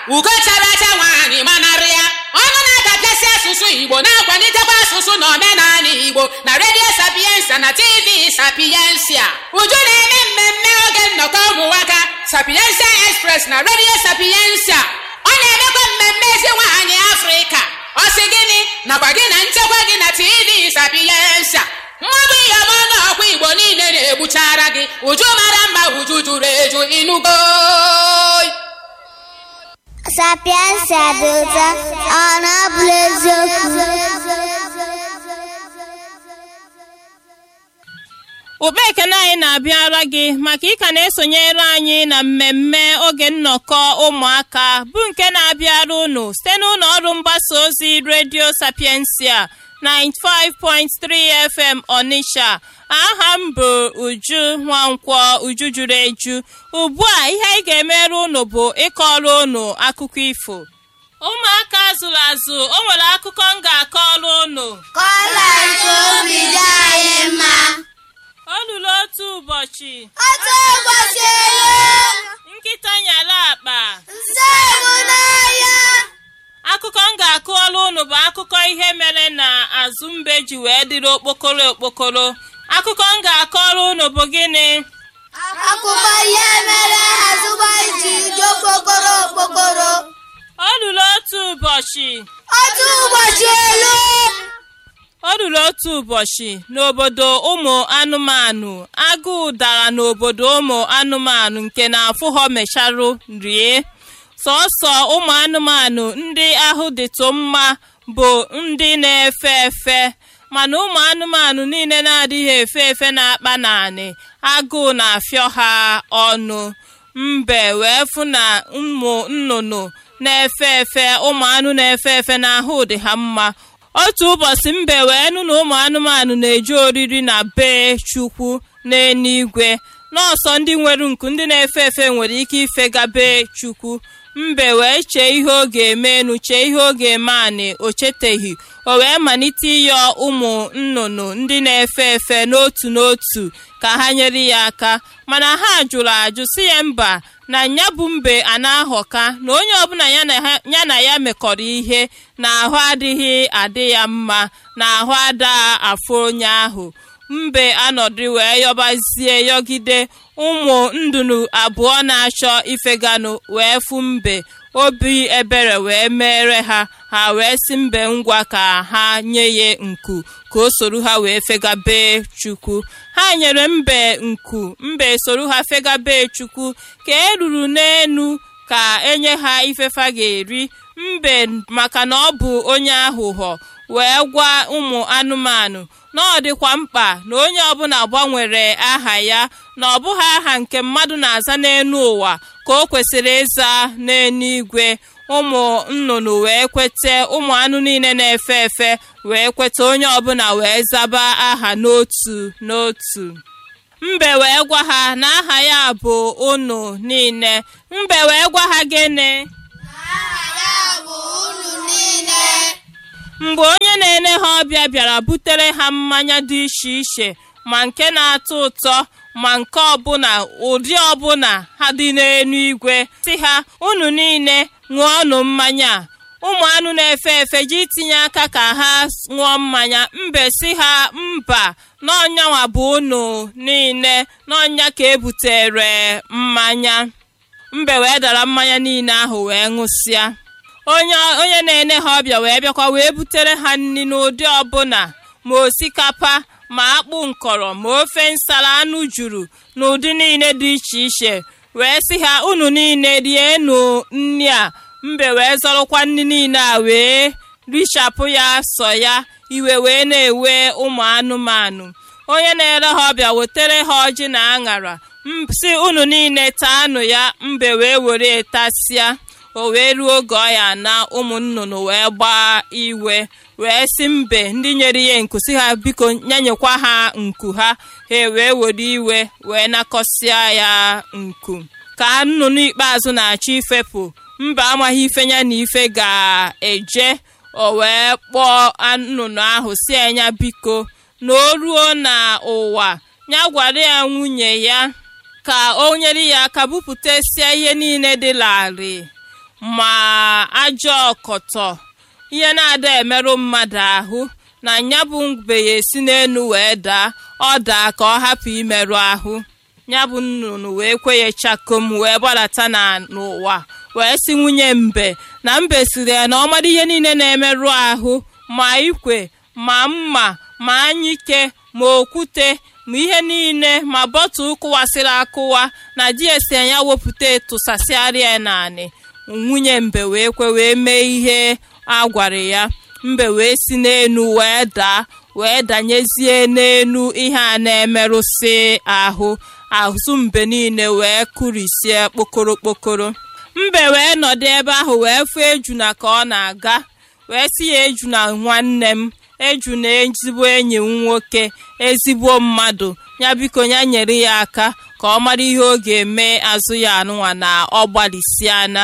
ugo chara acha nwaanyị manarị ya ọnụ na-adapịasị asụsụ igbo na-akwalitekwa asụsụ na omenala igbo na redio sapiensa na tv sapiensia uju na-eme mmemme oge nnọkọ ụmụnwaka sapiensia express na redio sapiensia ọ na-emekwa mmemme ezi nwaanyị afrịka ọ sị gịnị nakwa gị na nchekwa gị na tv sapiensia mmadụ iyom ọnụ ọkwa igbo niile na-egbuchara gị uju mara mma uju juru eju inugo Sapiensia dị ụtọ ọ na-abụrụ eziokwu ụkpa ekene anyị na-abịara gị maka ịka na-esonyere anyị na mmemme oge nnọkọ ụmụaka bụ nke na-abịara unu site n'ụlọ ọrụ mgbasa ozi redio sapiensia 95.3 FM Onitsha aha m bụ Uju Nwankwọ Uju juru eju ugbu a ihe anyị ga-emere unu bụ ịkọrọ unu akụkọ ifo ụmụaka zụrụ azụ o nwere akụkọ m ga-akọrọ unu kọla nke obi dị anyị mma o luru otu ụbọchị otu ụbọchị elu nkịta nyara akpa nse bụ n'ahịa akụkọ m ga-akọrọ unu bụ akụkọ ihe mere na azụ mbe ji wee dịrị okpokoro okpokoro akụkọ m ga-akọrọ unu bụ gịnị akụkọ ihe mere azụgba ji dị okpokoro okpokoro o ruru otu ụbọchị otu ụbọchị elu o ruru otu ụbọchị n'obodo ụmụ anụmanụ agụụ dara n'obodo ụmụ anụmanụ nke na-afụ ha mecharụ rie sọsọ ụmụ anụmanụ ndị ahụ dịtụ mma bụ ndị na-efe efe mana ụmụ anụmanụ niile na-adịghị efe efe na-akpa naanị agụụ na-afịọ ha ọnụ mbe wee fụ na ụmụ nnụnụ na-efe efe ụmụ anụ na-efe efe n'ahụ dị ha mma otu ụbọchị mbe wee nụ na ụmụ anụmanụ na-eji oriri na bee chukwu n'eluigwe nọọsọ ndị nwere nku ndị na-efe efe nwere ike ifega bee chukwu mbe wee chee ihe ọ ga-eme enu chee ihe ọ ga-eme anị o cheteghị o wee malite ịyọ ụmụ nnụnụ ndị na-efe efe n'otu n'otu ka ha nyere ya aka mana ha jụrụ ajụ si ya mba na ya bụ mbe a na-ahọka na onye ọbụla ya na ha- ya na ya mekọrọ ihe na ahụ adịghị adị ya mma na ahụ ada afụ onye ahụ mbe anọdụ wee yọbazie yọgide ụmụ ndunu abụọ na-achọ ifeganụ wee fụ mbe obi ebere wee mere ha ha wee si mbe ngwa ka ha nye ya nku ka o soro ha wee fegabe chukwu ha nyere mbe nku mbe soro ha fegabe chukwu ka eruru n'enu ka enye ha ifefa ga-eri mbe maka na ọ bụ onye aghụghọ wee gwa ụmụ anụmanụ na ọ dịkwa mkpa na onye ọbụla gbanwere aha ya na ọ bụghị aha nke mmadụ na-aza n'elu ụwa ka o kwesịrị ịza n'eluigwe ụmụ nnụnụ wee kwete ụmụ anụ niile na-efe efe wee kweta onye ọbụla wee zaba aha n'otu n'otu mbe wee gwa ha na aha ya bụ unu niile mbe wee gwa ha gịnị mgbe onye na-ene ha ọbịa bịara butere ha mmanya dị iche iche ma nke na-atọ ụtọ ma nke ọbụla ụdị ọbụla ha dị n'elu igwe si ha unu niile ṅụọnụ mmanya a." ụmụ anụ na-efe efe ji itinye aka ka ha ṅụọ mmanya mbe si ha mba n'ọnyanwa bụ unu niile n'ọnya ka ebutere mmanya mbe wee dara mmanya niile ahụ wee ṅụsịa onye onye na-ene ha ọbịa wee bịakwa wee butere ha nri n'ụdị ọbụla ma osikapa ma akpụ nkọrọ ma ofe nsala anụ juru n'ụdị niile dị iche iche wee sị ha unu niile rienụ nri a mbe wee zọrọkwa nri niile a wee richapụ ya sọ ya iwe wee na-ewe ụmụ anụmanụ onye na-ere ha ọbịa wetere ha ọjị na aṅara m- si unu niile taanụ ya mbe wee were tasịa o wee ruo oge ọ ya na ụmụ nnụnụ wee gbaa iwe wee si mbe ndị nyere ya nku si ha biko nyanyekwa ha nku ha ha wee were iwe wee nakọsịa ya nku ka nnụnụ ikpeazụ na-achọ ifepụ mba amaghị ife ya na ife ga-eje o wee kpọọ nnụnụ ahụ si enya biko na o ruo na ụwa ya gwara ya nwunye ya ka o nyere ya aka bupụtasịa ihe niile dị larịị ma ajọ ọkọtọ ihe na-ada emerụ mmadụ ahụ na ya bụ mbe ya esi n'elu wee daa ọ daa ka ọ hapụ imerụ ahụ ya bụ nnụnụ wee kwenye chakom wee gbadata na n'ụwa wee si nwunye mbe na mbe siri ya na ọ mara ihe niile na-emerụ ahụ ma ikwe ma mma ma anyike ma okwute ma ihe niile ma bọtụl kụwasịrị akụwa na di esi anya wepụta tụsasịarịa naanị nwunye mbe wee kwe wee mee ihe a gwara ya mbe wee si n'enu wee daa wee danyezie n'enu ihe a na-emerụsị ahụ azụ mbe niile wee kụrisie kpokoro kpokoro mbe wee nọdụ ebe ahụ wee fụ ejuna ka ọ na-aga wee sị ya ejuna nwanne m ejuna ezigbo enyi m nwoke ezigbo mmadụ ya biko ya nyere ya aka ka ọ mara ihe ọ ga-eme azụ ya anụnwa na ọ gbalịsịa na